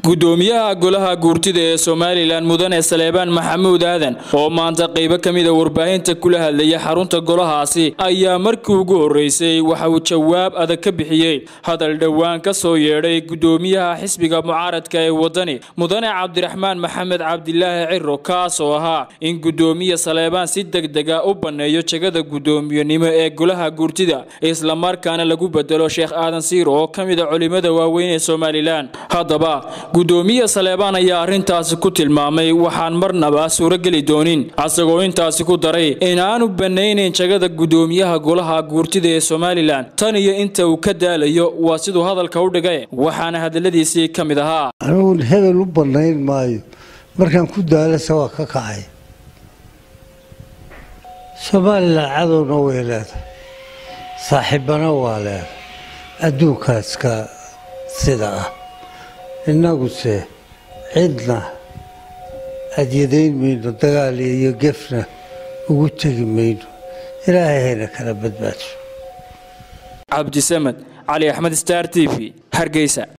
gudoomiyaha golaha guurtida ee somalilan mudane saleebaan maxamuud aadan oo maanta qaybo ka mida warbaahinta kula hadlaya xarunta golahaasi ayaa markii ugu horreysay waxa uu jawaab adag ka bixiyey hadal dhowaan ka soo yeedhay gudoomiyaha xisbiga mucaaradka ee wadani mudane cabdiraxmaan maxamed cabdilaahi ciro kaasoo ahaa in gudoomiye saleebaan si degdega u banneeyo jegada guddoomiyenimo ee golaha guurtida islamarkaana lagu bedelo sheekh aadan siiro oo ka mida culimada waaweyn ee somalilan haddaba gudoomiye saleebaan ayaa arrintaasi ku tilmaamay waxaan marnaba suurogeli doonin asagoo intaasi ku daray inaanu banaynayn jagada gudoomiyaha golaha guurtida ee somalilan tan iyo inta uu ka daalayo waa siduu hadalka u dhigay waxaana hadaladiisii ka mid ahaa anugu hebel u bannayn maayo markaan ku daalasa waa ka kacay somalilan cadowna way leedahay saaxiibbana waa leedahay adduunkaaska sida ah innaguse cidna adyadayn mayno dagaal iyo gefna ugu tegi mayno ilaahay hayna kala badbaadso cabdisamed cali axmed star t v hargeysa